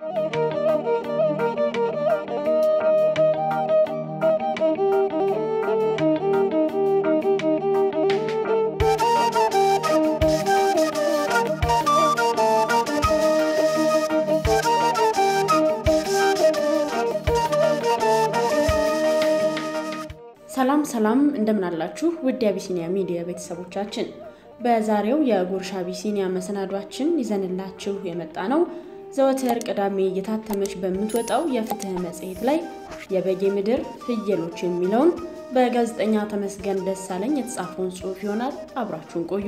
ሰላም ሰላም እንደምን አላችሁ ውድ የአቢሲኒያ ሚዲያ ቤተሰቦቻችን፣ በዛሬው የጉርሻ አቢሲኒያ መሰናዷችን ይዘንላችሁ የመጣ ነው ዘወትር ቅዳሜ እየታተመች በምትወጣው የፍትህ መጽሔት ላይ የበጌ ምድር ፍየሎች የሚለውን በጋዜጠኛ ተመስገን ደሳለኝ የተጻፈውን ጽሑፍ ይሆናል። አብራችሁን ቆዩ።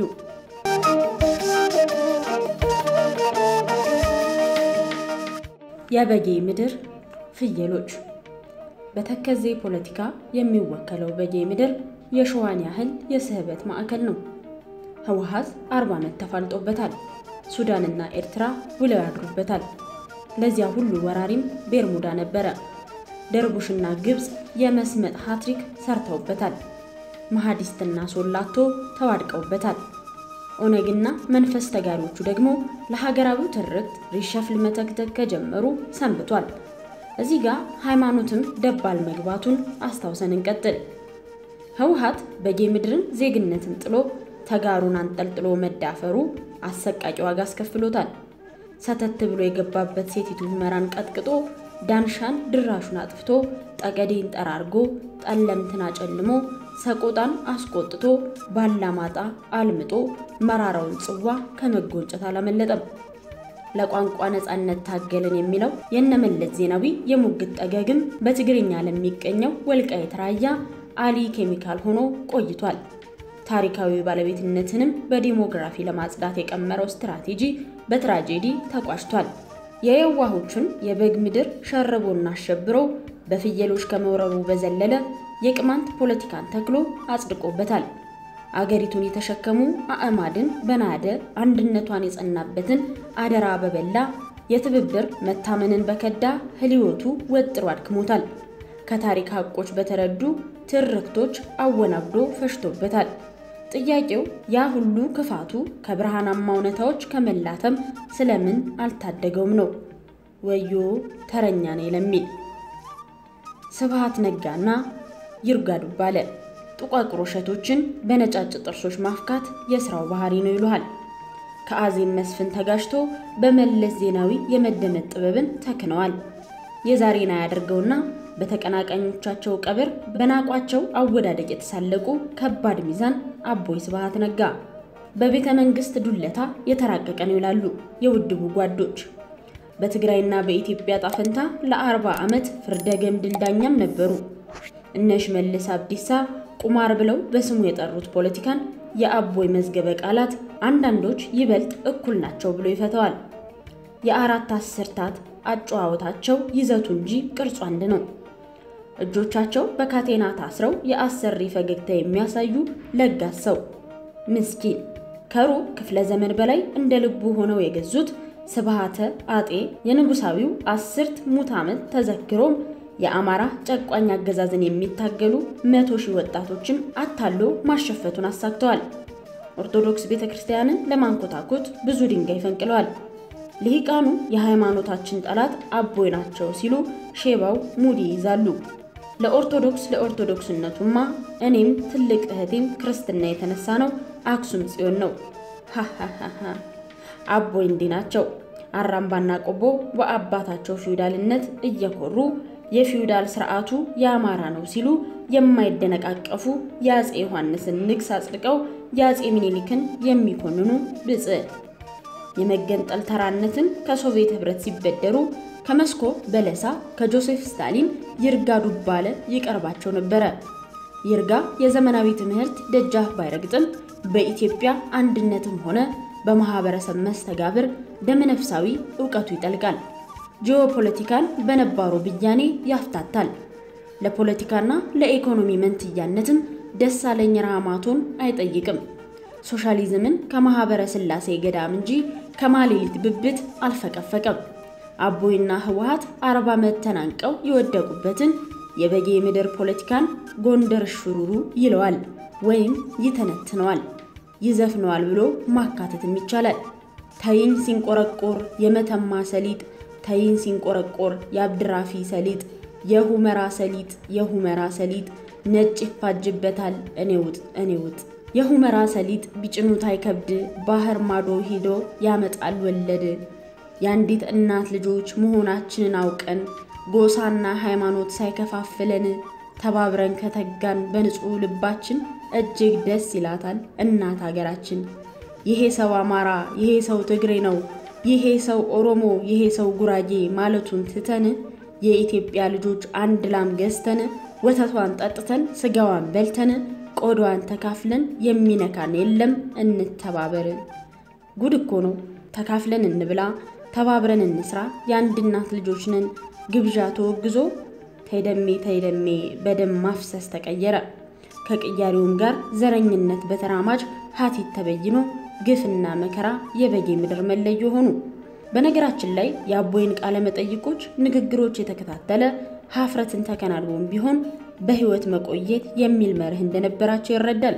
የበጌ ምድር ፍየሎች በተከዜ ፖለቲካ የሚወከለው በጌ ምድር የሸዋን ያህል የስህበት ማዕከል ነው። ህወሓት አርባ ዓመት ተፋልጦበታል። ሱዳንና ኤርትራ ውለው ያድሩበታል። ለዚያ ሁሉ ወራሪም ቤርሙዳ ነበረ። ደርቡሽና ግብፅ የመስመጥ ሃትሪክ ሰርተውበታል። መሐዲስትና ሶላቶ ተዋድቀውበታል። ኦነግና መንፈስ ተጋሪዎቹ ደግሞ ለሀገራዊው ትርክት ሪሸፍል መተግተግ ከጀመሩ ሰንብቷል። እዚህ ጋር ሃይማኖትም ደባል መግባቱን አስታውሰን እንቀጥል። ህወሓት በጌ ምድርን ዜግነትን ጥሎ ተጋሩን አንጠልጥሎ መዳፈሩ አሰቃቂ ዋጋ አስከፍሎታል። ሰተት ብሎ የገባበት ሴቲቱ ሁመራን ቀጥቅጦ ዳንሻን ድራሹን አጥፍቶ ጠገዴን ጠራርጎ ጠለምትን አጨልሞ ሰቆጣን አስቆጥቶ ባላማጣ አልምጦ መራራውን ጽዋ ከመጎንጨት አላመለጠም። ለቋንቋ ነጻነት ታገልን የሚለው የነመለስ ዜናዊ የሙግት ጠገግም በትግርኛ ለሚገኘው ወልቃይት ራያ አሊ ኬሚካል ሆኖ ቆይቷል። ታሪካዊ ባለቤትነትንም በዲሞግራፊ ለማጽዳት የቀመረው ስትራቴጂ በትራጄዲ ተቋጭቷል። የየዋሆቹን የበግ ምድር ሸርቦና አሸብሮ በፍየሎች ከመውረሩ በዘለለ የቅማንት ፖለቲካን ተክሎ አጽድቆበታል። አገሪቱን የተሸከሙ አዕማድን በናደ አንድነቷን የጸናበትን አደራ በበላ የትብብር መታመንን በከዳ ህልዮቱ ወጥሮ አድክሞታል። ከታሪክ ሀቆች በተረዱ ትርክቶች አወናብዶ ፈሽቶበታል። ጥያቄው ያ ሁሉ ክፋቱ ከብርሃናማ እውነታዎች ከመላተም ስለምን አልታደገውም ነው። ወዮ ተረኛ ነኝ ለሚል ስብሃት ነጋና ይርጋ ዱባለ ጥቋቁር ውሸቶችን በነጫጭ ጥርሶች ማፍካት የስራው ባህሪ ነው ይሉሃል። ከአዜብ መስፍን ተጋጅቶ በመለስ ዜናዊ የመደመጥ ጥበብን ተክነዋል። የዛሬን አያደርገውና በተቀናቃኞቻቸው ቀብር በናቋቸው አወዳደቅ የተሳለቁ ከባድ ሚዛን አቦይ ስብሃት ነጋ በቤተ መንግስት ዱለታ የተራቀቀ ነው ይላሉ የውድቡ ጓዶች። በትግራይና በኢትዮጵያ ጣፈንታ ለአርባ ዓመት ፍርደ ገምድል ዳኛም ነበሩ። እነ ሽመልስ አብዲሳ ቁማር ብለው በስሙ የጠሩት ፖለቲካን የአቦይ መዝገበ ቃላት አንዳንዶች ይበልጥ እኩል ናቸው ብሎ ይፈተዋል። የአራት አስርታት አጨዋወታቸው ይዘቱ እንጂ ቅርጹ አንድ ነው። እጆቻቸው በካቴና ታስረው የአሰሪ ፈገግታ የሚያሳዩ ለጋስ ሰው ምስኪን ከሩብ ክፍለ ዘመን በላይ እንደ ልቡ ሆነው የገዙት ስብሃተ አጤ የንጉሳዊው አስርት ሙት ዓመት ተዘክሮም የአማራ ጨቋኝ አገዛዝን የሚታገሉ መቶ ሺህ ወጣቶችን አታሎ ማሸፈቱን አሳክተዋል። ኦርቶዶክስ ቤተ ክርስቲያንን ለማንኮታኮት ብዙ ድንጋይ ፈንቅለዋል። ልሂቃኑ የሃይማኖታችን ጠላት አቦይ ናቸው ሲሉ ሼባው ሙድ ይይዛሉ። ለኦርቶዶክስ ለኦርቶዶክስነቱማ እኔም ትልቅ እህቴም ክርስትና የተነሳ ነው አክሱም ጽዮን ነው። ሃሃሃ አቦይ እንዲህ ናቸው። አራምባና ቆቦ በአባታቸው ፊውዳልነት እየኮሩ የፊውዳል ስርዓቱ የአማራ ነው ሲሉ የማይደነቃቀፉ የአፄ ዮሐንስን ንግስ አጽድቀው የአፄ ምኒልክን የሚኮንኑ ብጽዕ የመገንጠል ተራነትን ከሶቪየት ህብረት ሲበደሩ ከመስኮ በለሳ ከጆሴፍ ስታሊን ይርጋ ዱባለ ይቀርባቸው ነበረ። ይርጋ የዘመናዊ ትምህርት ደጃፍ ባይረግጥም በኢትዮጵያ አንድነትም ሆነ በማህበረሰብ መስተጋብር ደመነፍሳዊ እውቀቱ ይጠልቃል። ጂኦፖለቲካን በነባሩ ብያኔ ያፍታታል። ለፖለቲካና ለኢኮኖሚ መንትያነትም ደሳለኝ ራማቶን አይጠይቅም። ሶሻሊዝምን ከማህበረ ስላሴ ገዳም እንጂ ከማሌሊት ብብት አልፈቀፈቀም። አቦይና ህወሓት አርባ ዓመት ተናንቀው የወደቁበትን የበጌ ምድር ፖለቲካን ጎንደር ሽሩሩ ይለዋል ወይም ይተነትነዋል፣ ይዘፍነዋል ብሎ ማካተትም ይቻላል። ተይኝ ሲንቆረቆር የመተማ ሰሊጥ ተይን ሲንቆረቆር የአብድራፊ ሰሊጥ የሁመራ ሰሊጥ የሁመራ ሰሊጥ ነጭ ይፋጅበታል እኔ ውጥ እኔ ውጥ የሁመራ ሰሊጥ ቢጭኑት አይከብድ ባህር ማዶ ሂዶ ያመጣል ወለድ የአንዲት እናት ልጆች መሆናችንን አውቀን ጎሳና ሃይማኖት ሳይከፋፍለን ተባብረን ከተጋን በንጹሕ ልባችን እጅግ ደስ ይላታል እናት ሀገራችን። ይሄ ሰው አማራ፣ ይሄ ሰው ትግሬ ነው፣ ይሄ ሰው ኦሮሞ፣ ይሄ ሰው ጉራጌ ማለቱን ትተን የኢትዮጵያ ልጆች አንድ ላም ገዝተን ወተቷን ጠጥተን ስጋዋን በልተን ቆዳዋን ተካፍለን የሚነካን የለም እንተባበር። ጉድ እኮ ነው። ተካፍለን እንብላ፣ ተባብረን እንስራ፣ የአንድ እናት ልጆች ነን። ግብዣ ተወግዞ ተይደሜ ተይደሜ በደም ማፍሰስ ተቀየረ። ከቅያሬውም ጋር ዘረኝነት በተራማጅ ሀቲት ተበይኖ ግፍና መከራ የበጌ ምድር መለዮ ሆኑ። በነገራችን ላይ የአቦይን ቃለ መጠይቆች፣ ንግግሮች የተከታተለ ሀፍረትን ተከናንቦም ቢሆን በህይወት መቆየት የሚል መርህ እንደነበራቸው ይረዳል።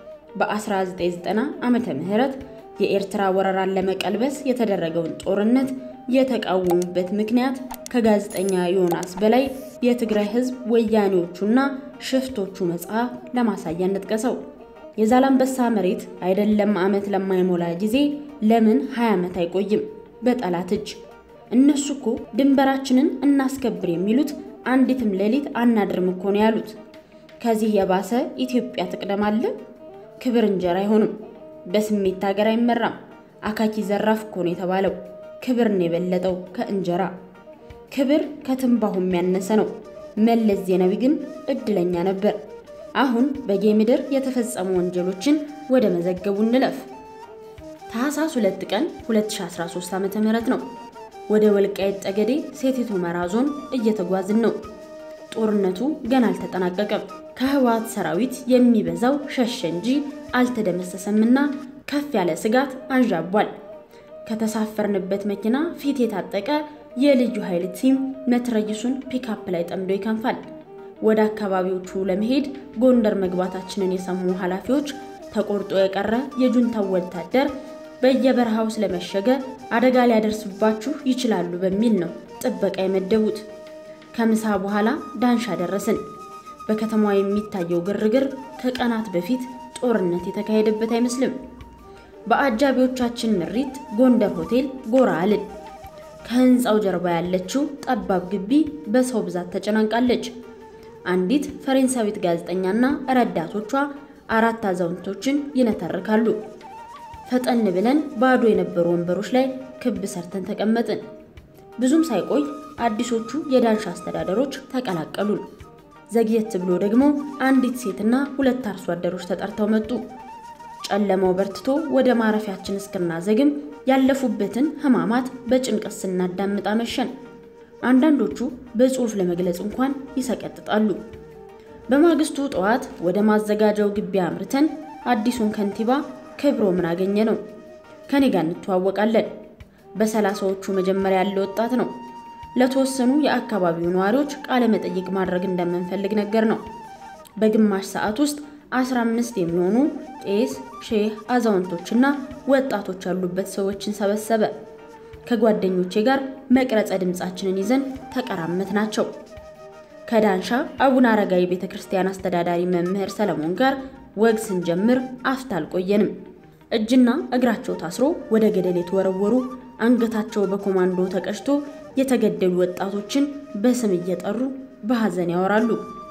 በ1990 ዓመተ ምህረት የኤርትራ ወረራን ለመቀልበስ የተደረገውን ጦርነት የተቃወሙበት ምክንያት ከጋዜጠኛ ዮናስ በላይ የትግራይ ህዝብ ወያኔዎቹና ሽፍቶቹ መጽሐፍ ለማሳያነት ጠቀሰው። የዛላምበሳ መሬት አይደለም ዓመት ለማይሞላ ጊዜ ለምን 20 ዓመት አይቆይም በጠላት እጅ? እነሱ እኮ ድንበራችንን እናስከብር የሚሉት አንዲትም ሌሊት አናድርም እኮ ነው ያሉት። ከዚህ የባሰ ኢትዮጵያ ትቅደም አለ? ክብር እንጀራ አይሆንም። በስሜት ሀገር አይመራም። አካኪ ዘራፍ እኮ ነው የተባለው። ክብር ነው የበለጠው ከእንጀራ። ክብር ከትንባሁ የሚያነሰ ነው። መለስ ዜናዊ ግን እድለኛ ነበር። አሁን በጌ ምድር የተፈጸሙ ወንጀሎችን ወደ መዘገቡ እንለፍ። ታህሳስ 2 ቀን 2013 ዓ.ም ነው። ወደ ወልቃይት ጠገዴ ሰቲት ሁመራ ዞን እየተጓዝን ነው። ጦርነቱ ገና አልተጠናቀቀም። ከህወሓት ሰራዊት የሚበዛው ሸሸ እንጂ አልተደመሰሰምና ከፍ ያለ ስጋት አንዣቧል። ከተሳፈርንበት መኪና ፊት የታጠቀ የልዩ ኃይል ቲም መትረይሱን ፒካፕ ላይ ጠምዶ ይከንፋል። ወደ አካባቢዎቹ ለመሄድ ጎንደር መግባታችንን የሰሙ ኃላፊዎች ተቆርጦ የቀረ የጁንታው ወታደር በየበረሃው ስለመሸገ አደጋ ሊያደርስባችሁ ይችላሉ በሚል ነው ጥበቃ የመደቡት። ከምሳ በኋላ ዳንሻ ደረስን። በከተማዋ የሚታየው ግርግር ከቀናት በፊት ጦርነት የተካሄደበት አይመስልም። በአጃቢዎቻችን ምሪት ጎንደር ሆቴል ጎራ አልን። ከህንፃው ጀርባ ያለችው ጠባብ ግቢ በሰው ብዛት ተጨናንቃለች። አንዲት ፈረንሳዊት ጋዜጠኛና ረዳቶቿ አራት አዛውንቶችን ይነተርካሉ። ፈጠን ብለን ባዶ የነበሩ ወንበሮች ላይ ክብ ሰርተን ተቀመጥን። ብዙም ሳይቆይ አዲሶቹ የዳንሻ አስተዳደሮች ተቀላቀሉን። ዘግየት ብሎ ደግሞ አንዲት ሴትና ሁለት አርሶ አደሮች ተጠርተው መጡ። ጨለማው በርትቶ ወደ ማረፊያችን እስክናዘግም ያለፉበትን ህማማት በጭንቀት ስናዳምጥ አመሸን። አንዳንዶቹ በጽሑፍ ለመግለጽ እንኳን ይሰቀጥጣሉ። በማግስቱ ጠዋት ወደ ማዘጋጃው ግቢ አምርተን አዲሱን ከንቲባ ክብሮምን አገኘ ነው። ከኔ ጋር እንተዋወቃለን። በሰላሳዎቹ መጀመሪያ ያለ ወጣት ነው። ለተወሰኑ የአካባቢው ነዋሪዎች ቃለ መጠይቅ ማድረግ እንደምንፈልግ ነገር ነው። በግማሽ ሰዓት ውስጥ 15 የሚሆኑ ቄስ፣ ሼህ፣ አዛውንቶችና ወጣቶች ያሉበት ሰዎችን ሰበሰበ። ከጓደኞቼ ጋር መቅረጸ ድምፃችንን ይዘን ተቀራመት ናቸው። ከዳንሻ አቡነ አረጋዊ ቤተ ክርስቲያን አስተዳዳሪ መምህር ሰለሞን ጋር ወግ ስንጀምር አፍታ አልቆየንም። እጅና እግራቸው ታስሮ ወደ ገደል የተወረወሩ አንገታቸው በኮማንዶ ተቀጭቶ የተገደሉ ወጣቶችን በስም እየጠሩ በሐዘን ያወራሉ።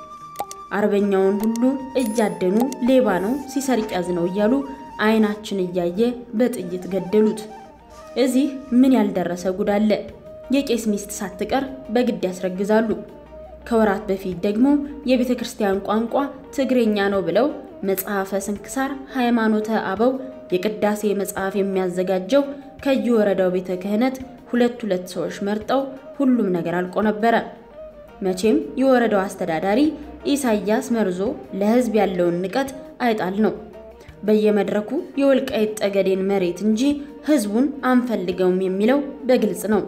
አርበኛውን ሁሉ እያደኑ ሌባ ነው ሲሰርቅ ያዝ ነው እያሉ አይናችን እያየ በጥይት ገደሉት። እዚህ ምን ያልደረሰ ጉድ አለ? የቄስ ሚስት ሳትቀር በግድ ያስረግዛሉ። ከወራት በፊት ደግሞ የቤተ ክርስቲያን ቋንቋ ትግሬኛ ነው ብለው መጽሐፈ ስንክሳር ሃይማኖተ አበው የቅዳሴ መጽሐፍ የሚያዘጋጀው ከየወረዳው ቤተ ክህነት ሁለት ሁለት ሰዎች መርጠው ሁሉም ነገር አልቆ ነበረ። መቼም የወረዳው አስተዳዳሪ ኢሳያስ መርዞ ለሕዝብ ያለውን ንቀት አይጣል ነው። በየመድረኩ የወልቃይት ጠገዴን መሬት እንጂ ሕዝቡን አንፈልገውም የሚለው በግልጽ ነው።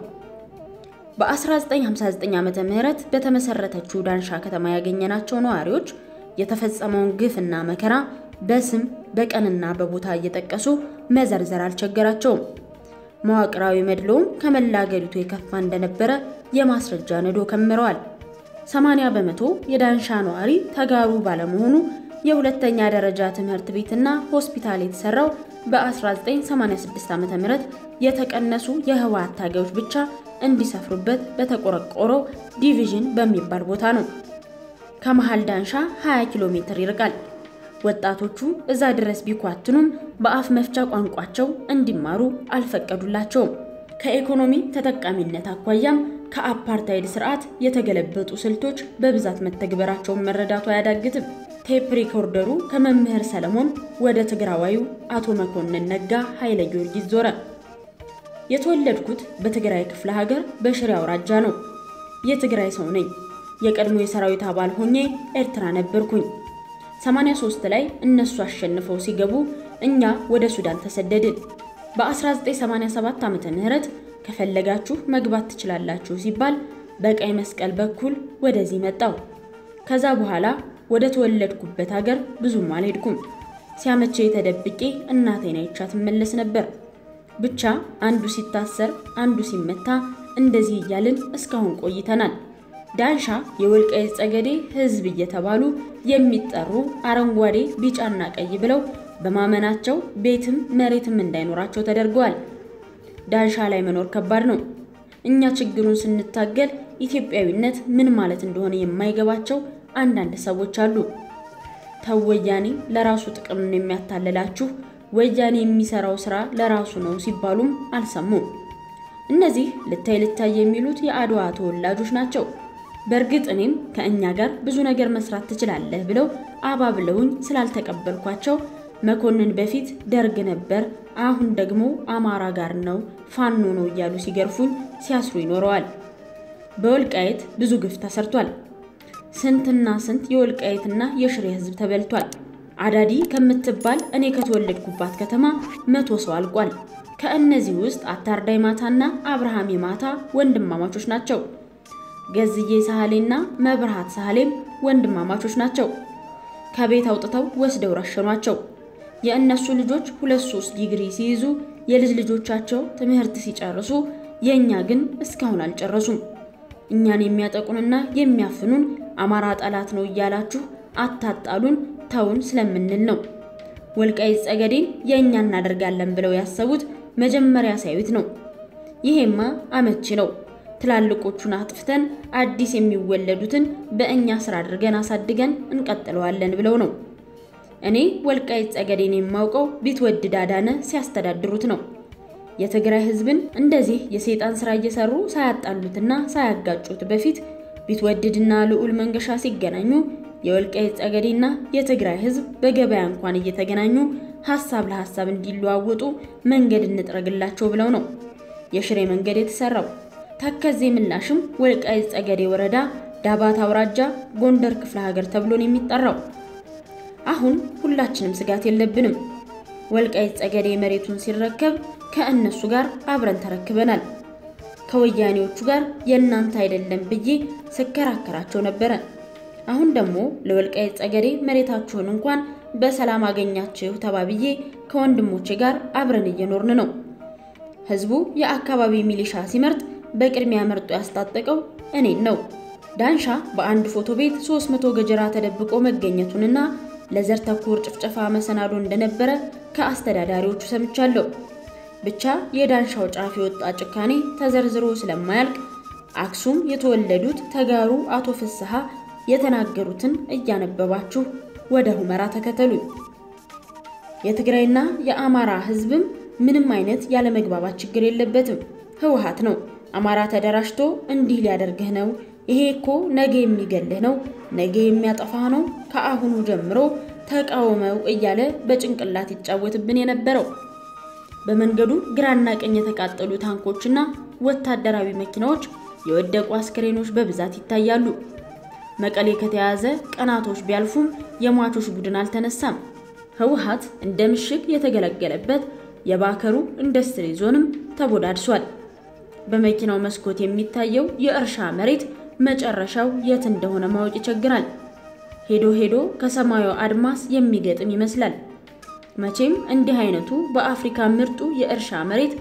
በ1959 ዓመተ ምህረት በተመሰረተችው ዳንሻ ከተማ ያገኘናቸው ነዋሪዎች የተፈጸመውን ግፍና መከራ በስም በቀንና በቦታ እየጠቀሱ መዘርዘር አልቸገራቸውም። መዋቅራዊ መድሎም ከመላ አገሪቱ የከፋ እንደነበረ የማስረጃ ነዶ ከምረዋል። 80 በመቶ የዳንሻ ነዋሪ ተጋሩ ባለመሆኑ የሁለተኛ ደረጃ ትምህርት ቤትና ሆስፒታል የተሰራው በ1986 ዓ.ም የተቀነሱ የህወሓት ታጋዮች ብቻ እንዲሰፍሩበት በተቆረቆረው ዲቪዥን በሚባል ቦታ ነው። ከመሃል ዳንሻ 20 ኪሎ ሜትር ይርቃል። ወጣቶቹ እዛ ድረስ ቢኳትኑም በአፍ መፍቻ ቋንቋቸው እንዲማሩ አልፈቀዱላቸውም። ከኢኮኖሚ ተጠቃሚነት አኳያም ከአፓርታይድ ስርዓት የተገለበጡ ስልቶች በብዛት መተግበራቸውን መረዳቱ አያዳግትም። ቴፕ ሪኮርደሩ ከመምህር ሰለሞን ወደ ትግራዋዩ አቶ መኮንን ነጋ ኃይለ ጊዮርጊስ ዞረ። የተወለድኩት በትግራይ ክፍለ ሀገር በሽሬ አውራጃ ነው። የትግራይ ሰው ነኝ። የቀድሞ የሰራዊት አባል ሆኜ ኤርትራ ነበርኩኝ። 83 ላይ እነሱ አሸንፈው ሲገቡ እኛ ወደ ሱዳን ተሰደድን። በ1987 ዓመተ ምህረት ከፈለጋችሁ መግባት ትችላላችሁ ሲባል በቀይ መስቀል በኩል ወደዚህ መጣው። ከዛ በኋላ ወደ ተወለድኩበት ሀገር ብዙም አልሄድኩም። ሲያመቼ ተደብቄ እናቴን አይቻት እመለስ ነበር። ብቻ አንዱ ሲታሰር አንዱ ሲመታ እንደዚህ እያልን እስካሁን ቆይተናል። ዳንሻ የወልቃይት ጠገዴ ሕዝብ እየተባሉ የሚጠሩ አረንጓዴ፣ ቢጫና ቀይ ብለው በማመናቸው ቤትም መሬትም እንዳይኖራቸው ተደርገዋል። ዳንሻ ላይ መኖር ከባድ ነው። እኛ ችግሩን ስንታገል ኢትዮጵያዊነት ምን ማለት እንደሆነ የማይገባቸው አንዳንድ ሰዎች አሉ። ተው ወያኔ ለራሱ ጥቅም ነው የሚያታልላችሁ፣ ወያኔ የሚሰራው ስራ ለራሱ ነው ሲባሉም አልሰሙም። እነዚህ ልታይ ልታይ የሚሉት የአድዋ ተወላጆች ናቸው። በእርግጥ እኔም ከእኛ ጋር ብዙ ነገር መስራት ትችላለህ ብለው አባብለውኝ ስላልተቀበልኳቸው መኮንን በፊት ደርግ ነበር፣ አሁን ደግሞ አማራ ጋር ነው፣ ፋኖ ነው እያሉ ሲገርፉኝ ሲያስሩ ይኖረዋል። በወልቃየት ብዙ ግፍ ተሰርቷል። ስንትና ስንት የወልቃየትና የሽሬ ህዝብ ተበልቷል። አዳዲ ከምትባል እኔ ከተወለድኩባት ከተማ መቶ ሰው አልቋል። ከእነዚህ ውስጥ አታርዳይ ማታና አብርሃም የማታ ወንድማማቾች ናቸው። ገዝዬ ሳህሌና መብርሃት ሳህሌም ወንድማማቾች ናቸው። ከቤት አውጥተው ወስደው ረሸኗቸው። የእነሱ ልጆች ሁለት ሶስት ዲግሪ ሲይዙ የልጅ ልጆቻቸው ትምህርት ሲጨርሱ፣ የእኛ ግን እስካሁን አልጨረሱም። እኛን የሚያጠቁንና የሚያፍኑን አማራ ጠላት ነው እያላችሁ አታጣሉን ተውን ስለምንል ነው። ወልቃይት ጠገዴን የእኛ እናደርጋለን ብለው ያሰቡት መጀመሪያ ሳዩት ነው። ይሄማ አመቺ ነው። ትላልቆቹን አጥፍተን አዲስ የሚወለዱትን በእኛ ስራ አድርገን አሳድገን እንቀጥለዋለን ብለው ነው። እኔ ወልቃይት ጠገዴን የማውቀው ቢትወደድ አዳነ ሲያስተዳድሩት ነው። የትግራይ ህዝብን እንደዚህ የሰይጣን ስራ እየሰሩ ሳያጣሉትና ሳያጋጩት በፊት ቢትወደድና ልዑል መንገሻ ሲገናኙ የወልቃይት ጠገዴና የትግራይ ህዝብ በገበያ እንኳን እየተገናኙ ሀሳብ ለሀሳብ እንዲለዋወጡ መንገድ እንጥረግላቸው ብለው ነው የሽሬ መንገድ የተሰራው። ተከዜ ምላሽም ወልቃይት ጠገዴ ወረዳ ዳባት አውራጃ ጎንደር ክፍለ ሀገር ተብሎ ነው የሚጠራው። አሁን ሁላችንም ስጋት የለብንም። ወልቃይት ጠገዴ መሬቱን ሲረከብ ከእነሱ ጋር አብረን ተረክበናል። ከወያኔዎቹ ጋር የእናንተ አይደለም ብዬ ስከራከራቸው ነበረ። አሁን ደግሞ ለወልቃይት ጠገዴ መሬታችሁን እንኳን በሰላም አገኛችሁ ተባብዬ ከወንድሞቼ ጋር አብረን እየኖርን ነው። ህዝቡ የአካባቢ ሚሊሻ ሲመርጥ በቅድሚያ መርጦ ያስታጠቀው እኔን ነው። ዳንሻ በአንድ ፎቶ ቤት 300 ገጀራ ተደብቆ መገኘቱንና ለዘር ተኮር ጭፍጨፋ መሰናዶ እንደነበረ ከአስተዳዳሪዎቹ ሰምቻለሁ። ብቻ የዳንሻው ጫፍ የወጣ ጭካኔ ተዘርዝሮ ስለማያልቅ አክሱም የተወለዱት ተጋሩ አቶ ፍስሐ የተናገሩትን እያነበባችሁ ወደ ሁመራ ተከተሉኝ። የትግራይና የአማራ ህዝብም ምንም አይነት ያለመግባባት ችግር የለበትም። ህወሓት ነው አማራ ተደራጅቶ እንዲህ ሊያደርግህ ነው፣ ይሄ እኮ ነገ የሚገልህ ነው፣ ነገ የሚያጠፋህ ነው፣ ከአሁኑ ጀምሮ ተቃውመው እያለ በጭንቅላት ይጫወትብን የነበረው። በመንገዱ ግራና ቀኝ የተቃጠሉ ታንኮችና ወታደራዊ መኪናዎች፣ የወደቁ አስክሬኖች በብዛት ይታያሉ። መቀሌ ከተያዘ ቀናቶች ቢያልፉም የሟቾች ቡድን አልተነሳም። ህወሓት እንደ ምሽግ የተገለገለበት የባከሩ ኢንዱስትሪ ዞንም ተቦዳድሷል። በመኪናው መስኮት የሚታየው የእርሻ መሬት መጨረሻው የት እንደሆነ ማወቅ ይቸግራል። ሄዶ ሄዶ ከሰማዩ አድማስ የሚገጥም ይመስላል። መቼም እንዲህ አይነቱ በአፍሪካ ምርጡ የእርሻ መሬት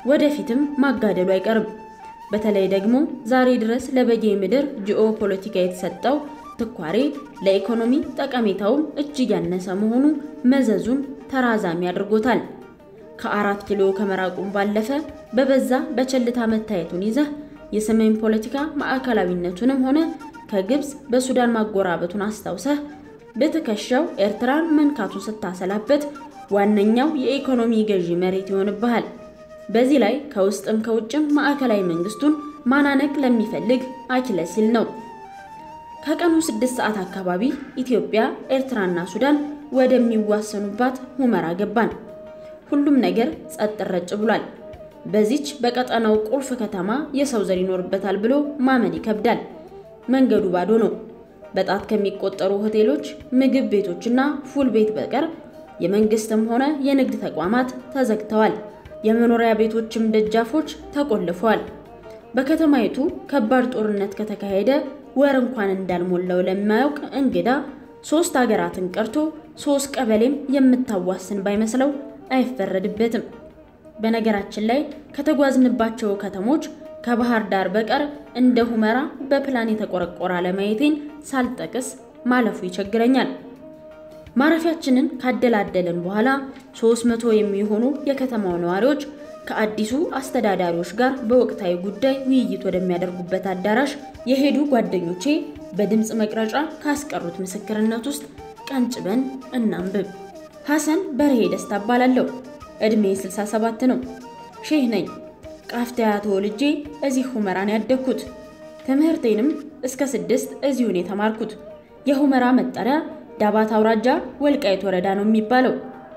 ወደፊትም ማጋደሉ አይቀርም። በተለይ ደግሞ ዛሬ ድረስ ለበጌ ምድር ጂኦ ፖለቲካ የተሰጠው ትኳሬ ለኢኮኖሚ ጠቀሜታውም እጅግ ያነሰ መሆኑ መዘዙን ተራዛሚ አድርጎታል። ከአራት ኪሎ ከመራቁም ባለፈ በበዛ በቸልታ መታየቱን ይዘህ የሰሜን ፖለቲካ ማዕከላዊነቱንም ሆነ ከግብፅ በሱዳን ማጎራበቱን አስታውሰህ በትከሻው ኤርትራን መንካቱን ስታሰላበት ዋነኛው የኢኮኖሚ ገዢ መሬት ይሆንብሃል። በዚህ ላይ ከውስጥም ከውጭም ማዕከላዊ መንግስቱን ማናነቅ ለሚፈልግ አኪለሲል ነው። ከቀኑ ስድስት ሰዓት አካባቢ ኢትዮጵያ፣ ኤርትራና ሱዳን ወደሚዋሰኑባት ሁመራ ገባን። ሁሉም ነገር ጸጥ ረጭ ብሏል። በዚች በቀጠናው ቁልፍ ከተማ የሰው ዘር ይኖርበታል ብሎ ማመን ይከብዳል። መንገዱ ባዶ ነው። በጣት ከሚቆጠሩ ሆቴሎች፣ ምግብ ቤቶችና ፉል ቤት በቀር የመንግስትም ሆነ የንግድ ተቋማት ተዘግተዋል። የመኖሪያ ቤቶችም ደጃፎች ተቆልፈዋል። በከተማይቱ ከባድ ጦርነት ከተካሄደ ወር እንኳን እንዳልሞላው ለማያውቅ እንግዳ ሶስት ሀገራትን ቀርቶ ሶስት ቀበሌም የምታዋስን ባይመስለው አይፈረድበትም። በነገራችን ላይ ከተጓዝንባቸው ከተሞች ከባህር ዳር በቀር እንደ ሁመራ በፕላን የተቆረቆረ አለማየቴን ሳልጠቅስ ማለፉ ይቸግረኛል። ማረፊያችንን ካደላደልን በኋላ 300 የሚሆኑ የከተማው ነዋሪዎች ከአዲሱ አስተዳዳሪዎች ጋር በወቅታዊ ጉዳይ ውይይት ወደሚያደርጉበት አዳራሽ የሄዱ ጓደኞቼ በድምፅ መቅረጫ ካስቀሩት ምስክርነት ውስጥ ቀንጭበን እናንብብ። ሐሰን በርሄ ደስታ እባላለሁ። ዕድሜ 67 ነው። ሼህ ነኝ። ቃፍቲያ ተወልጄ እዚህ ሁመራን ያደግኩት። ትምህርቴንም እስከ ስድስት እዚሁን የተማርኩት። የሁመራ መጠሪያ ዳባት አውራጃ ወልቃይት ወረዳ ነው የሚባለው።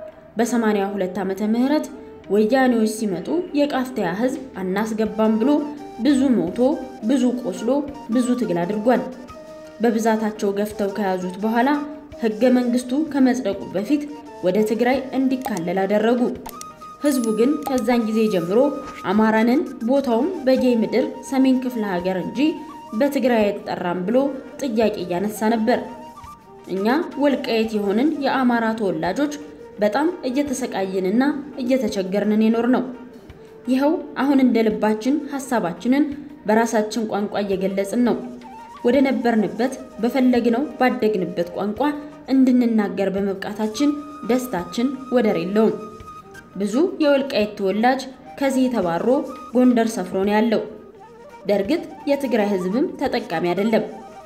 በ82 ዓመተ ምህረት ወያኔዎች ሲመጡ የቃፍቲያ ሕዝብ አናስገባም ብሎ ብዙ ሞቶ ብዙ ቆስሎ ብዙ ትግል አድርጓል። በብዛታቸው ገፍተው ከያዙት በኋላ ሕገ መንግስቱ ከመጽደቁ በፊት ወደ ትግራይ እንዲካለል አደረጉ። ህዝቡ ግን ከዛን ጊዜ ጀምሮ አማራንን ቦታውም በጌ ምድር ሰሜን ክፍለ ሀገር እንጂ በትግራይ አይጠራም ብሎ ጥያቄ እያነሳ ነበር። እኛ ወልቃየት የሆንን የአማራ ተወላጆች በጣም እየተሰቃየንና እየተቸገርንን የኖር ነው። ይኸው አሁን እንደ ልባችን ሀሳባችንን በራሳችን ቋንቋ እየገለጽን ነው። ወደ ነበርንበት በፈለግነው ባደግንበት ቋንቋ እንድንናገር በመብቃታችን ደስታችን ወደር የለውም። ብዙ የወልቃይት ተወላጅ ከዚህ ተባሮ ጎንደር ሰፍሮ ነው ያለው። በእርግጥ የትግራይ ህዝብም ተጠቃሚ አይደለም።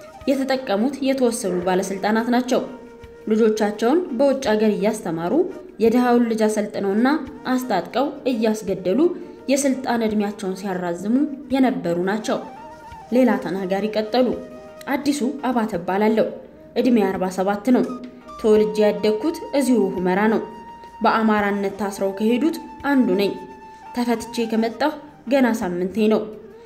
የተጠቀሙት የተወሰኑ ባለስልጣናት ናቸው። ልጆቻቸውን በውጭ ሀገር እያስተማሩ የድሃውን ልጅ አሰልጥነውና አስታጥቀው እያስገደሉ የስልጣን እድሜያቸውን ሲያራዝሙ የነበሩ ናቸው። ሌላ ተናጋሪ ቀጠሉ። አዲሱ አባተ እባላለሁ። እድሜ 47 ነው። ተወልጄ ያደግኩት እዚሁ ሁመራ ነው። በአማራነት ታስረው ከሄዱት አንዱ ነኝ። ተፈትቼ ከመጣሁ ገና ሳምንቴ ነው።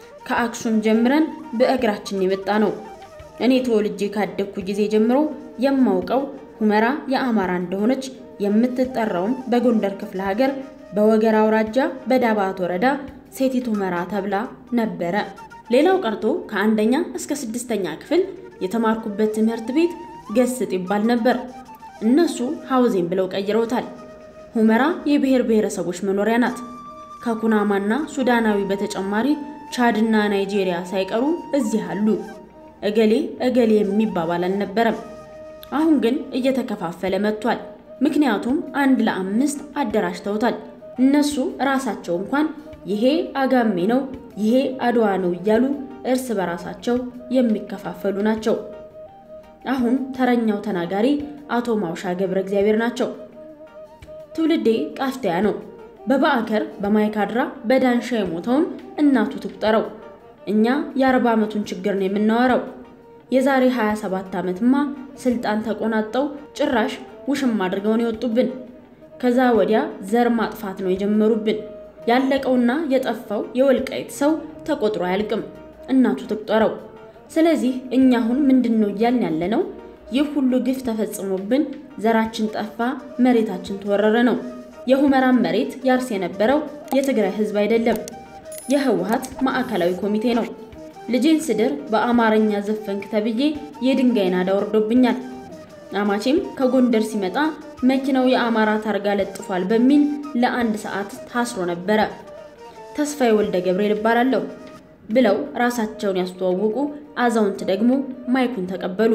ከአክሱም ጀምረን በእግራችን የመጣ ነው። እኔ ተወልጄ ካደግኩ ጊዜ ጀምሮ የማውቀው ሁመራ የአማራ እንደሆነች የምትጠራውም በጎንደር ክፍለ ሀገር በወገራ አውራጃ በዳባት ወረዳ ሴቲት ሁመራ ተብላ ነበረ። ሌላው ቀርቶ ከአንደኛ እስከ ስድስተኛ ክፍል የተማርኩበት ትምህርት ቤት ገስጥ ይባል ነበር። እነሱ ሐውዜን ብለው ቀይረውታል። ሁመራ የብሔር ብሔረሰቦች መኖሪያ ናት። ከኩናማና ሱዳናዊ በተጨማሪ ቻድና ናይጄሪያ ሳይቀሩ እዚህ አሉ። እገሌ እገሌ የሚባባል አልነበረም። አሁን ግን እየተከፋፈለ መጥቷል። ምክንያቱም አንድ ለአምስት አደራጅተውታል። እነሱ ራሳቸው እንኳን ይሄ አጋሜ ነው፣ ይሄ አድዋ ነው እያሉ እርስ በራሳቸው የሚከፋፈሉ ናቸው። አሁን ተረኛው ተናጋሪ አቶ ማውሻ ገብረ እግዚአብሔር ናቸው። ትውልዴ ቃፍቲያ ነው። በባዕከር በማይካድራ በዳንሻ የሞተውን እናቱ ትቁጠረው። እኛ የአርባ ዓመቱን ችግር ነው የምናወራው። የዛሬ 27 ዓመትማ ስልጣን ተቆናጠው ጭራሽ ውሽም አድርገውን የወጡብን። ከዛ ወዲያ ዘር ማጥፋት ነው የጀመሩብን። ያለቀውና የጠፋው የወልቃይት ሰው ተቆጥሮ አያልቅም። እናቱ ትቁጠረው። ስለዚህ እኛ አሁን ምንድን ነው እያልን ያለ ነው? ይህ ሁሉ ግፍ ተፈጽሞብን ዘራችን ጠፋ፣ መሬታችን ተወረረ ነው። የሁመራን መሬት ያርስ የነበረው የትግራይ ሕዝብ አይደለም፣ የህወሓት ማዕከላዊ ኮሚቴ ነው። ልጄን ስድር በአማርኛ ዘፈንክ ተብዬ የድንጋይ ናዳ ወርዶብኛል። አማቼም ከጎንደር ሲመጣ መኪናው የአማራ ታርጋ ለጥፏል በሚል ለአንድ ሰዓት ታስሮ ነበረ። ተስፋዬ ወልደ ገብርኤል እባላለሁ ብለው ራሳቸውን ያስተዋወቁ አዛውንት ደግሞ ማይኩን ተቀበሉ።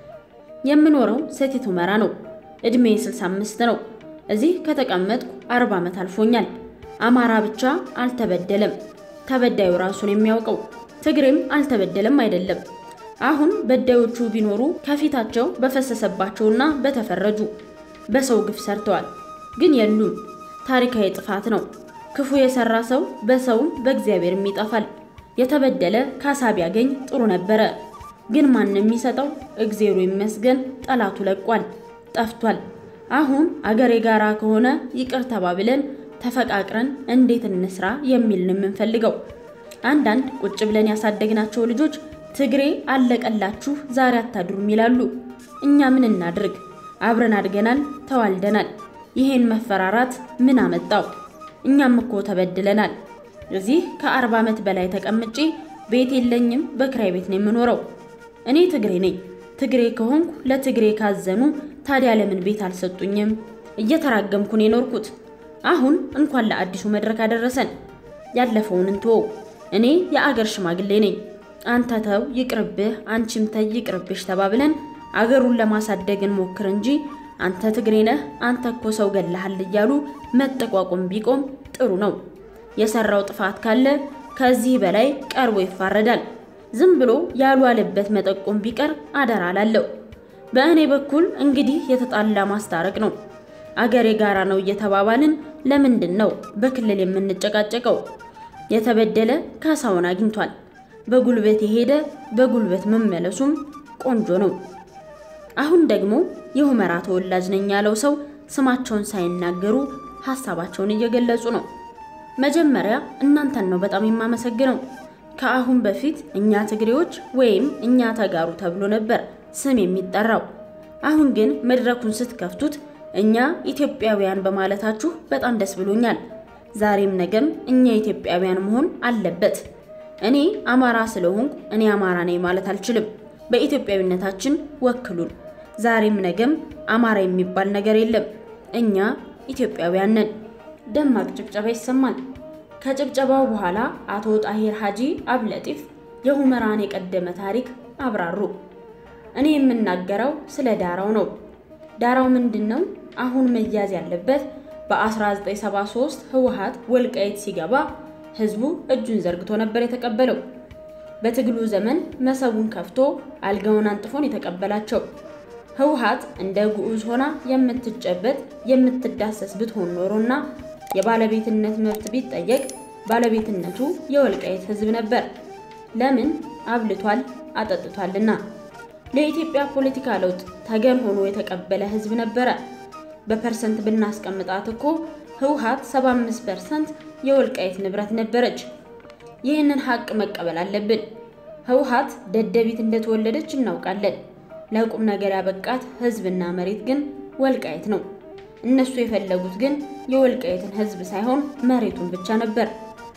የምኖረው ሰቲት ሁመራ ነው። እድሜ 65 ነው። እዚህ ከተቀመጥኩ 40 ዓመት አልፎኛል። አማራ ብቻ አልተበደለም፣ ተበዳዩ ራሱን የሚያውቀው ትግሬም አልተበደለም አይደለም። አሁን በዳዮቹ ቢኖሩ ከፊታቸው በፈሰሰባቸውና በተፈረጁ በሰው ግፍ ሰርተዋል፣ ግን የሉም። ታሪካዊ ጥፋት ነው። ክፉ የሰራ ሰው በሰውም በእግዚአብሔርም ይጠፋል። የተበደለ ካሳ ቢያገኝ ጥሩ ነበረ፣ ግን ማንም የሚሰጠው እግዜሩ ይመስገን ጠላቱ ለቋል፣ ጠፍቷል። አሁን አገር የጋራ ከሆነ ይቅር ተባብለን ተፈቃቅረን እንዴት እንስራ የሚል ነው የምንፈልገው። አንዳንድ ቁጭ ብለን ያሳደግናቸው ልጆች ትግሬ አለቀላችሁ ዛሬ አታድሩም ይላሉ። እኛ ምን እናድርግ? አብረን አድገናል፣ ተዋልደናል። ይሄን መፈራራት ምን አመጣው? እኛም እኮ ተበድለናል። እዚህ ከአርባ ዓመት በላይ ተቀምጬ ቤት የለኝም፣ በክራይ ቤት ነው የምኖረው። እኔ ትግሬ ነኝ። ትግሬ ከሆንኩ ለትግሬ ካዘኑ ታዲያ ለምን ቤት አልሰጡኝም? እየተራገምኩ ነው የኖርኩት። አሁን እንኳን ለአዲሱ መድረክ አደረሰን። ያለፈውን እንትወው። እኔ የአገር ሽማግሌ ነኝ። አንተ ተው ይቅርብህ፣ አንቺም ተይ ይቅርብሽ ተባብለን አገሩን ለማሳደግ እንሞክር እንጂ አንተ ትግሬ ነህ፣ አንተ እኮ ሰው ገለሃል እያሉ መጠቋቆም ቢቆም ጥሩ ነው። የሰራው ጥፋት ካለ ከዚህ በላይ ቀርቦ ይፋረዳል። ዝም ብሎ ያልዋለበት መጠቆም ቢቀር አደራ አላለው። በእኔ በኩል እንግዲህ የተጣላ ማስታረቅ ነው። አገር የጋራ ነው እየተባባልን ለምንድን ነው በክልል የምንጨቃጨቀው? የተበደለ ካሳውን አግኝቷል። በጉልበት የሄደ በጉልበት መመለሱም ቆንጆ ነው። አሁን ደግሞ የሁመራ ተወላጅ ነኝ ያለው ሰው ስማቸውን ሳይናገሩ ሀሳባቸውን እየገለጹ ነው። መጀመሪያ እናንተን ነው በጣም የማመሰግነው። ከአሁን በፊት እኛ ትግሬዎች ወይም እኛ ተጋሩ ተብሎ ነበር ስም የሚጠራው። አሁን ግን መድረኩን ስትከፍቱት እኛ ኢትዮጵያውያን በማለታችሁ በጣም ደስ ብሎኛል። ዛሬም ነገም እኛ ኢትዮጵያውያን መሆን አለበት። እኔ አማራ ስለሆንኩ እኔ አማራ ነኝ ማለት አልችልም። በኢትዮጵያዊነታችን ወክሉን። ዛሬም ነገም አማራ የሚባል ነገር የለም። እኛ ኢትዮጵያውያን ነን። ደማቅ ጭብጨባ ይሰማል። ከጭብጨባው በኋላ አቶ ጣሂር ሀጂ አብለጢፍ የሁመራን የቀደመ ታሪክ አብራሩ። እኔ የምናገረው ስለ ዳራው ነው። ዳራው ምንድን ነው? አሁን መያዝ ያለበት በ1973 ህወሓት ወልቃይት ሲገባ ህዝቡ እጁን ዘርግቶ ነበር የተቀበለው። በትግሉ ዘመን መሰቡን ከፍቶ አልጋውን አንጥፎን የተቀበላቸው። ህወሓት እንደ ግዑዝ ሆና የምትጨበጥ የምትዳሰስ ብትሆን ኖሮና የባለቤትነት መብት ቢጠየቅ ባለቤትነቱ የወልቃይት ህዝብ ነበር። ለምን? አብልቷል፣ አጠጥቷልና። ለኢትዮጵያ ፖለቲካ ለውጥ ተገን ሆኖ የተቀበለ ህዝብ ነበረ። በፐርሰንት ብናስቀምጣት እኮ ህወሓት 75 ፐርሰንት የወልቃይት ንብረት ነበረች። ይህንን ሀቅ መቀበል አለብን። ህወሓት ደደቢት እንደተወለደች እናውቃለን። ለቁም ነገር ያበቃት ህዝብና መሬት ግን ወልቃይት ነው። እነሱ የፈለጉት ግን የወልቃይትን ህዝብ ሳይሆን መሬቱን ብቻ ነበር።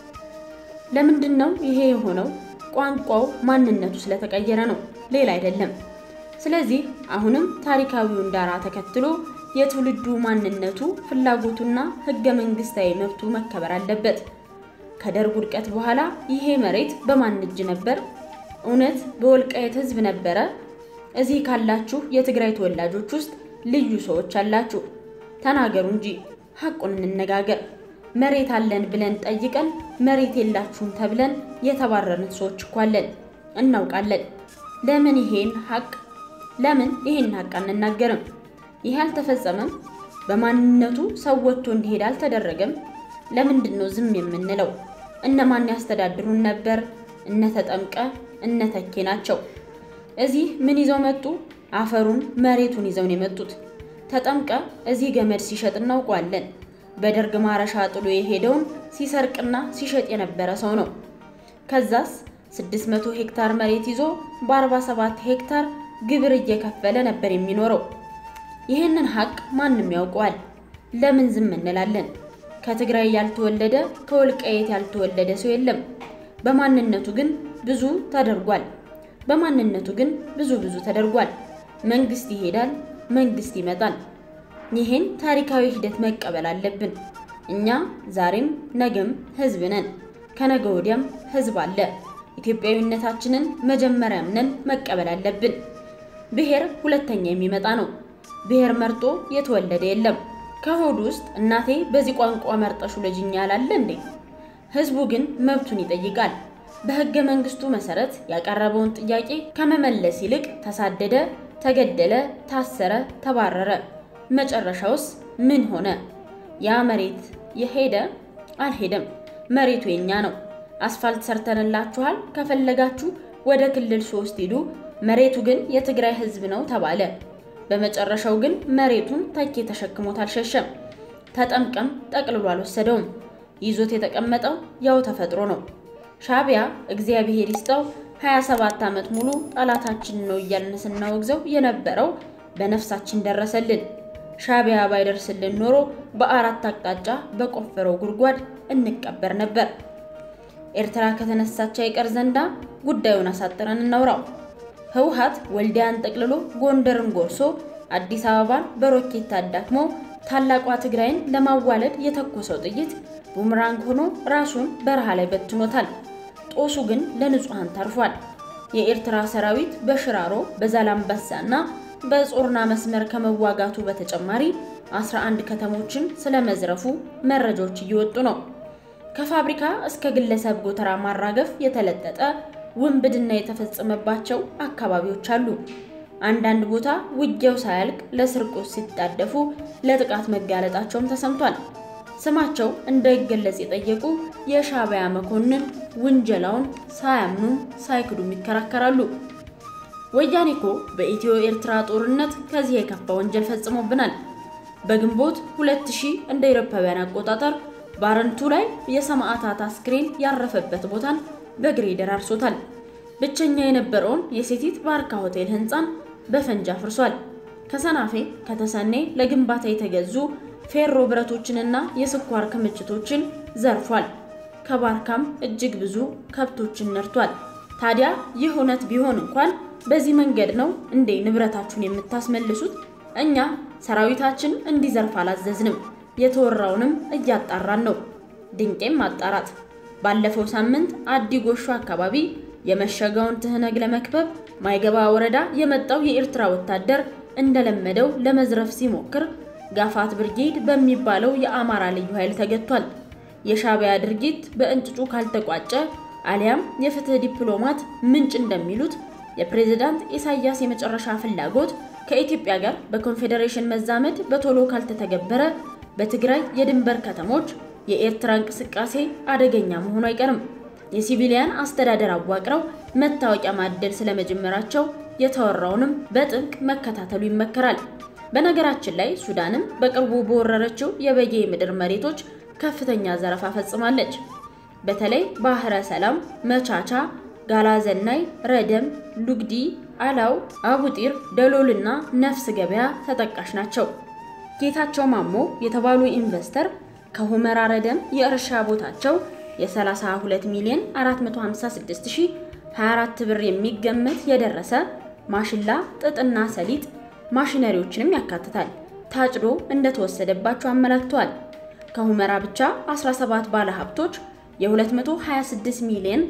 ለምንድን ነው ይሄ የሆነው? ቋንቋው፣ ማንነቱ ስለተቀየረ ነው፣ ሌላ አይደለም። ስለዚህ አሁንም ታሪካዊውን ዳራ ተከትሎ የትውልዱ ማንነቱ፣ ፍላጎቱና ህገ መንግስታዊ መብቱ መከበር አለበት። ከደርግ ውድቀት በኋላ ይሄ መሬት በማን እጅ ነበር? እውነት በወልቃይት ህዝብ ነበረ? እዚህ ካላችሁ የትግራይ ተወላጆች ውስጥ ልዩ ሰዎች አላችሁ። ተናገሩ እንጂ ሐቁን እንነጋገር። መሬት አለን ብለን ጠይቀን መሬት የላችሁም ተብለን የተባረርን ሰዎች እኮ አለን፣ እናውቃለን። ለምን ይሄን ሐቅ ለምን ይሄን ሐቅ አንናገርም? ይሄ አልተፈጸመም? በማንነቱ ሰው ወጥቶ እንዲሄድ አልተደረገም? ለምንድን ነው ዝም የምንለው? እነማን ያስተዳድሩን ነበር? እነ ተጠምቀ እነ ተኬ ናቸው። እዚህ ምን ይዘው መጡ? አፈሩን መሬቱን ይዘው ነው የመጡት። ተጠምቀ እዚህ ገመድ ሲሸጥ እናውቀዋለን። በደርግ ማረሻ ጥሎ የሄደውን ሲሰርቅና ሲሸጥ የነበረ ሰው ነው። ከዛስ 600 ሄክታር መሬት ይዞ በ47 ሄክታር ግብር እየከፈለ ነበር የሚኖረው። ይህንን ሀቅ ማንም ያውቀዋል። ለምን ዝም እንላለን? ከትግራይ ያልተወለደ ከወልቃየት ያልተወለደ ሰው የለም። በማንነቱ ግን ብዙ ተደርጓል። በማንነቱ ግን ብዙ ብዙ ተደርጓል። መንግስት ይሄዳል፣ መንግስት ይመጣል። ይህን ታሪካዊ ሂደት መቀበል አለብን። እኛ ዛሬም ነገም ህዝብ ነን። ከነገ ወዲያም ህዝብ አለ። ኢትዮጵያዊነታችንን መጀመሪያ አምነን መቀበል አለብን። ብሔር ሁለተኛ የሚመጣ ነው። ብሔር መርጦ የተወለደ የለም። ከሆድ ውስጥ እናቴ በዚህ ቋንቋ መርጠሹ ልጅኛ ያላለ እንዴ? ህዝቡ ግን መብቱን ይጠይቃል። በህገ መንግስቱ መሰረት ያቀረበውን ጥያቄ ከመመለስ ይልቅ ተሳደደ፣ ተገደለ፣ ታሰረ፣ ተባረረ። መጨረሻውስ ምን ሆነ? ያ መሬት የሄደ አልሄደም። መሬቱ የኛ ነው። አስፋልት ሰርተንላችኋል፣ ከፈለጋችሁ ወደ ክልል ሶስት ሂዱ፣ መሬቱ ግን የትግራይ ህዝብ ነው ተባለ። በመጨረሻው ግን መሬቱን ተኬ ተሸክሞት አልሸሸም። ተጠምቀም ጠቅልሎ አልወሰደውም። ይዞት የተቀመጠው ያው ተፈጥሮ ነው። ሻዕቢያ እግዚአብሔር ይስጠው 27 ዓመት ሙሉ ጠላታችን ነው እያልን ስናወግዘው የነበረው በነፍሳችን ደረሰልን። ሻዕቢያ ባይደርስልን ኖሮ በአራት አቅጣጫ በቆፈረው ጉድጓድ እንቀበር ነበር። ኤርትራ ከተነሳች አይቀር ዘንዳ ጉዳዩን አሳጥረን እናውራው። ህወሓት ወልዲያን ጠቅልሎ ጎንደርን ጎርሶ አዲስ አበባን በሮኬት አዳክሞ ታላቋ ትግራይን ለማዋለድ የተኮሰው ጥይት ቡምራንግ ሆኖ ራሱን በረሃ ላይ በትኖታል። ጦሱ ግን ለንጹሐን ተርፏል። የኤርትራ ሰራዊት በሽራሮ በዛላምበሳ እና በጾርና መስመር ከመዋጋቱ በተጨማሪ 11 ከተሞችን ስለመዝረፉ መረጃዎች እየወጡ ነው። ከፋብሪካ እስከ ግለሰብ ጎተራ ማራገፍ የተለጠጠ ውንብድና የተፈጸመባቸው አካባቢዎች አሉ። አንዳንድ ቦታ ውጊያው ሳያልቅ ለስርቆት ሲጣደፉ ለጥቃት መጋለጣቸውም ተሰምቷል። ስማቸው እንዳይገለጽ የጠየቁ የሻዕቢያ መኮንን ውንጀላውን ሳያምኑም ሳይክዱም ይከራከራሉ። ወያኔ እኮ በኢትዮ ኤርትራ ጦርነት ከዚህ የከፋ ወንጀል ፈጽሞብናል። በግንቦት 2000 እንደ አውሮፓውያን አቆጣጠር ባረንቱ ላይ የሰማዕታት አስክሬን ያረፈበት ቦታን በግሬደር አርሶታል። ብቸኛ የነበረውን የሴቲት ባርካ ሆቴል ህንፃን በፈንጂ አፍርሷል። ከሰናፌ ከተሰኔ ለግንባታ የተገዙ ፌሮ ብረቶችንና የስኳር ክምችቶችን ዘርፏል። ከባርካም እጅግ ብዙ ከብቶችን ነድቷል። ታዲያ ይህ እውነት ቢሆን እንኳን በዚህ መንገድ ነው እንዴ ንብረታችሁን የምታስመልሱት? እኛ ሰራዊታችን እንዲዘርፍ አላዘዝንም። የተወራውንም እያጣራን ነው። ድንቄም ማጣራት ባለፈው ሳምንት አዲ ጎሾ አካባቢ የመሸገውን ትህነግ ለመክበብ ማይገባ ወረዳ የመጣው የኤርትራ ወታደር እንደለመደው ለመዝረፍ ሲሞክር ጋፋት ብርጌድ በሚባለው የአማራ ልዩ ኃይል ተገቷል። የሻዕቢያ ድርጊት በእንጭጩ ካልተቋጨ አሊያም የፍትህ ዲፕሎማት ምንጭ እንደሚሉት የፕሬዝዳንት ኢሳያስ የመጨረሻ ፍላጎት ከኢትዮጵያ ጋር በኮንፌዴሬሽን መዛመድ በቶሎ ካልተተገበረ በትግራይ የድንበር ከተሞች የኤርትራ እንቅስቃሴ አደገኛ መሆኑ አይቀርም። የሲቪሊያን አስተዳደር አዋቅረው መታወቂያ ማደል ስለመጀመራቸው የተወራውንም በጥብቅ መከታተሉ ይመከራል። በነገራችን ላይ ሱዳንም በቅርቡ በወረረችው የበጌ ምድር መሬቶች ከፍተኛ ዘረፋ ፈጽማለች። በተለይ ባህረ ሰላም፣ መቻቻ፣ ጋላዘናይ፣ ረደም፣ ሉግዲ፣ አላው፣ አቡጢር፣ ደሎልና ነፍስ ገበያ ተጠቃሽ ናቸው። ጌታቸው ማሞ የተባሉ ኢንቨስተር ከሁመራ ረደም የእርሻ ቦታቸው የ32 ሚሊዮን 456024 ብር የሚገመት የደረሰ ማሽላ፣ ጥጥና ሰሊጥ ማሽነሪዎችንም ያካትታል ታጭዶ እንደተወሰደባቸው አመላክተዋል። ከሁመራ ብቻ 17 ባለሀብቶች የ226 ሚሊዮን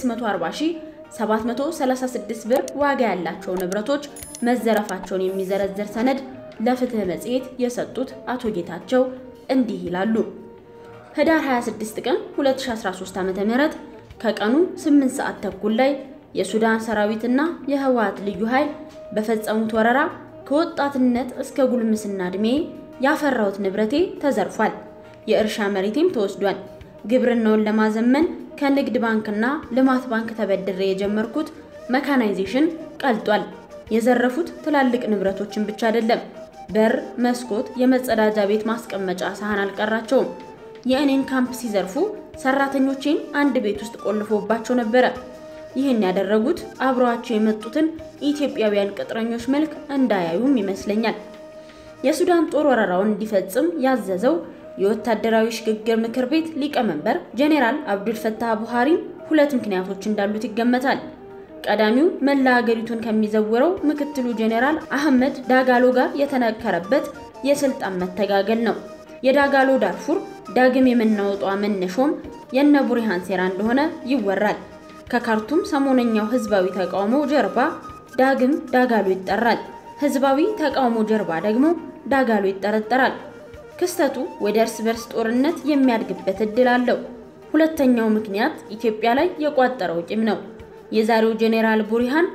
640736 ብር ዋጋ ያላቸው ንብረቶች መዘረፋቸውን የሚዘረዝር ሰነድ ለፍትህ መጽሔት የሰጡት አቶ ጌታቸው እንዲህ ይላሉ። ህዳር 26 ቀን 2013 ዓ.ም ከቀኑ 8 ሰዓት ተኩል ላይ የሱዳን ሰራዊትና የህወሓት ልዩ ኃይል በፈጸሙት ወረራ ከወጣትነት እስከ ጉልምስና ዕድሜ ያፈራሁት ንብረቴ ተዘርፏል። የእርሻ መሬቴም ተወስዷል። ግብርናውን ለማዘመን ከንግድ ባንክና ልማት ባንክ ተበድሬ የጀመርኩት መካናይዜሽን ቀልጧል። የዘረፉት ትላልቅ ንብረቶችን ብቻ አይደለም፣ በር፣ መስኮት፣ የመጸዳጃ ቤት ማስቀመጫ ሳህን አልቀራቸውም። የእኔን ካምፕ ሲዘርፉ ሰራተኞቼን አንድ ቤት ውስጥ ቆልፎባቸው ነበረ። ይህን ያደረጉት አብረዋቸው የመጡትን ኢትዮጵያውያን ቅጥረኞች መልክ እንዳያዩም ይመስለኛል። የሱዳን ጦር ወረራውን እንዲፈጽም ያዘዘው የወታደራዊ ሽግግር ምክር ቤት ሊቀመንበር ጄኔራል አብዱል ፈታህ ቡሃሪም ሁለት ምክንያቶች እንዳሉት ይገመታል። ቀዳሚው መላ ሀገሪቱን ከሚዘውረው ምክትሉ ጄኔራል አህመድ ዳጋሎ ጋር የተነከረበት የስልጣን መተጋገል ነው። የዳጋሎ ዳርፉር ዳግም የመናወጧ መነሾም የነ ቡርሃን ሴራ እንደሆነ ይወራል። ከካርቱም ሰሞነኛው ህዝባዊ ተቃውሞ ጀርባ ዳግም ዳጋሎ ይጠራል። ህዝባዊ ተቃውሞ ጀርባ ደግሞ ዳጋሎ ይጠረጠራል። ክስተቱ ወደ እርስ በርስ ጦርነት የሚያድግበት እድል አለው። ሁለተኛው ምክንያት ኢትዮጵያ ላይ የቋጠረው ቂም ነው። የዛሬው ጄኔራል ቡርሃን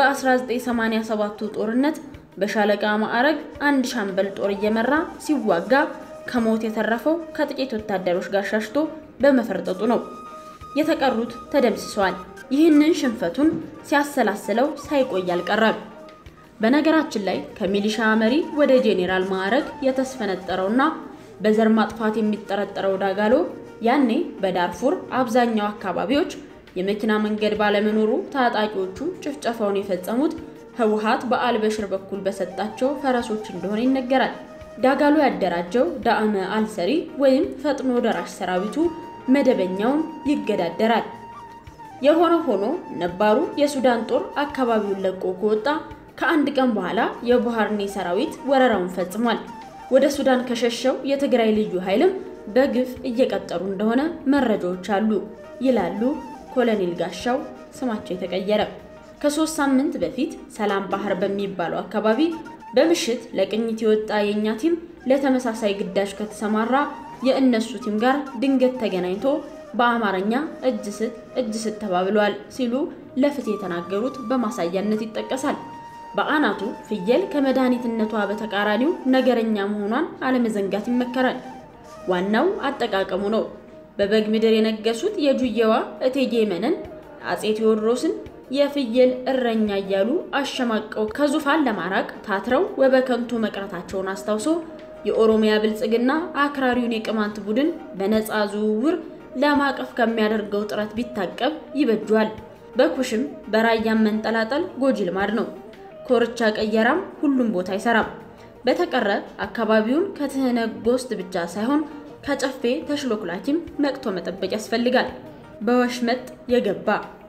በ1987ቱ ጦርነት በሻለቃ ማዕረግ አንድ ሻምበል ጦር እየመራ ሲዋጋ ከሞት የተረፈው ከጥቂት ወታደሮች ጋር ሻሽቶ በመፈርጠጡ ነው። የተቀሩት ተደምስሰዋል። ይህንን ሽንፈቱን ሲያሰላስለው ሳይቆይ አልቀረም። በነገራችን ላይ ከሚሊሻ መሪ ወደ ጄኔራል ማዕረግ የተስፈነጠረውና በዘር ማጥፋት የሚጠረጠረው ዳጋሎ ያኔ በዳርፉር አብዛኛው አካባቢዎች የመኪና መንገድ ባለመኖሩ ታጣቂዎቹ ጭፍጨፋውን የፈጸሙት ህወሓት በአልበሽር በኩል በሰጣቸው ፈረሶች እንደሆነ ይነገራል። ዳጋሎ ያደራጀው ዳዕመ አልሰሪ ወይም ፈጥኖ ደራሽ ሰራዊቱ መደበኛውን ይገዳደራል። የሆነ ሆኖ ነባሩ የሱዳን ጦር አካባቢውን ለቆ ከወጣ ከአንድ ቀን በኋላ የቡሃርኔ ሰራዊት ወረራውን ፈጽሟል። ወደ ሱዳን ከሸሸው የትግራይ ልዩ ኃይልም በግፍ እየቀጠሩ እንደሆነ መረጃዎች አሉ ይላሉ ኮሎኔል ጋሻው ስማቸው የተቀየረ። ከሶስት ሳምንት በፊት ሰላም ባህር በሚባለው አካባቢ በምሽት ለቅኝት የወጣ የእኛ ቲም ለተመሳሳይ ግዳጅ ከተሰማራ የእነሱ ቲም ጋር ድንገት ተገናኝቶ በአማርኛ እጅ ስጥ እጅ ስጥ ተባብለዋል ሲሉ ለፍትህ የተናገሩት በማሳያነት ይጠቀሳል። በአናቱ ፍየል ከመድኃኒትነቷ በተቃራኒው ነገረኛ መሆኗን አለመዘንጋት ይመከራል። ዋናው አጠቃቀሙ ነው። በበግ ምድር የነገሱት የጁየዋ እቴጌ መነን አጼ ቴዎድሮስን የፍየል እረኛ እያሉ አሸማቀው ከዙፋን ለማራቅ ታትረው ወበከንቱ መቅረታቸውን አስታውሶ የኦሮሚያ ብልጽግና አክራሪውን የቅማንት ቡድን በነፃ ዝውውር ለማቀፍ ከሚያደርገው ጥረት ቢታቀብ ይበጇል። በኩሽም በራያም መንጠላጠል ጎጂ ልማድ ነው። ኮርቻ ቀየራም ሁሉም ቦታ አይሰራም። በተቀረ አካባቢውን ከትህነጎስት ብቻ ሳይሆን ከጨፌ ተሽሎክላኪም ነቅቶ መጠበቅ ያስፈልጋል። በወሽመጥ የገባ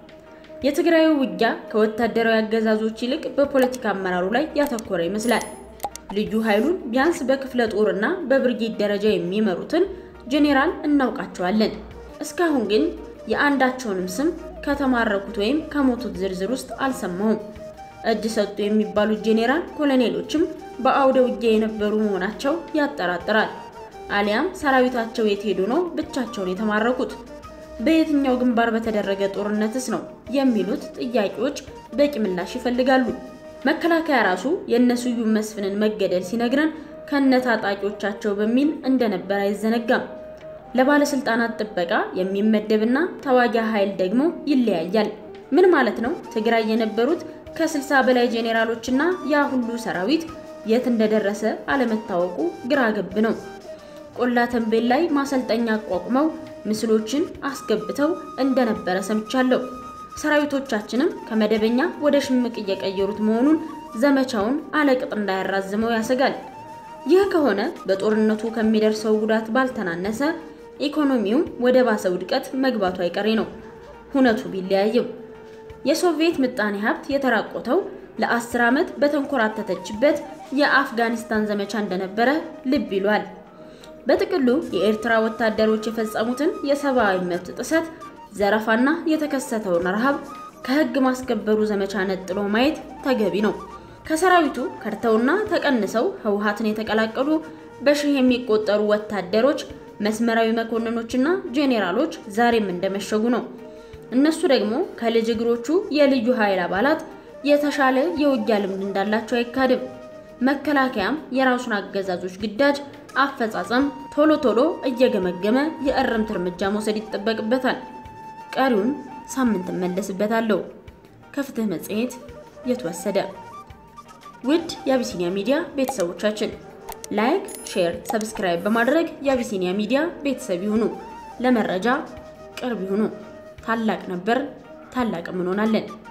የትግራዩ ውጊያ ከወታደራዊ አገዛዞች ይልቅ በፖለቲካ አመራሩ ላይ ያተኮረ ይመስላል። ልዩ ኃይሉን ቢያንስ በክፍለ ጦርና በብርጌድ ደረጃ የሚመሩትን ጄኔራል እናውቃቸዋለን። እስካሁን ግን የአንዳቸውንም ስም ከተማረኩት ወይም ከሞቱት ዝርዝር ውስጥ አልሰማሁም። እጅ ሰጡ የሚባሉት ጄኔራል ኮሎኔሎችም በአውደ ውጊያ የነበሩ መሆናቸው ያጠራጥራል። አሊያም ሰራዊታቸው የት ሄዱ ነው ብቻቸውን የተማረኩት? በየትኛው ግንባር በተደረገ ጦርነትስ ነው የሚሉት ጥያቄዎች በቂ ምላሽ ይፈልጋሉ። መከላከያ ራሱ የእነስዩም መስፍንን መገደል ሲነግረን ከነ ታጣቂዎቻቸው በሚል እንደነበር አይዘነጋም። ለባለስልጣናት ጥበቃ የሚመደብና ተዋጊ ኃይል ደግሞ ይለያያል። ምን ማለት ነው? ትግራይ የነበሩት ከስልሳ በላይ ጄኔራሎችና ያ ሁሉ ሰራዊት የት እንደደረሰ አለመታወቁ ግራ ገብ ነው። ቆላ ተንቤል ላይ ማሰልጠኛ አቋቁመው ምስሎችን አስገብተው እንደነበረ ሰምቻለሁ። ሰራዊቶቻችንም ከመደበኛ ወደ ሽምቅ እየቀየሩት መሆኑን ዘመቻውን አለቅጥ እንዳያራዝመው ያሰጋል። ይህ ከሆነ በጦርነቱ ከሚደርሰው ጉዳት ባልተናነሰ ኢኮኖሚውም ወደ ባሰ ውድቀት መግባቱ አይቀሬ ነው። ሁነቱ ቢለያይም የሶቪየት ምጣኔ ሀብት የተራቆተው ለአስር ዓመት በተንኮራተተችበት የአፍጋኒስታን ዘመቻ እንደነበረ ልብ ይሏል። በጥቅሉ የኤርትራ ወታደሮች የፈጸሙትን የሰብአዊ መብት ጥሰት፣ ዘረፋና የተከሰተውን ረሃብ ከህግ ማስከበሩ ዘመቻ ነጥሎ ማየት ተገቢ ነው። ከሰራዊቱ ከድተውና ተቀንሰው ህወሓትን የተቀላቀሉ በሺህ የሚቆጠሩ ወታደሮች፣ መስመራዊ መኮንኖችና ጄኔራሎች ዛሬም እንደመሸጉ ነው። እነሱ ደግሞ ከልጅ እግሮቹ የልዩ ኃይል አባላት የተሻለ የውጊያ ልምድ እንዳላቸው አይካድም። መከላከያም የራሱን አገዛዞች ግዳጅ አፈጻጸም ቶሎ ቶሎ እየገመገመ የእርምት እርምጃ መውሰድ ይጠበቅበታል። ቀሪውን ሳምንት እመለስበታለሁ። ከፍትህ መጽሔት የተወሰደ። ውድ የአቢሲኒያ ሚዲያ ቤተሰቦቻችን ላይክ፣ ሼር፣ ሰብስክራይብ በማድረግ የአቢሲኒያ ሚዲያ ቤተሰብ ይሁኑ። ለመረጃ ቅርብ ይሁኑ። ታላቅ ነበር፣ ታላቅም እንሆናለን።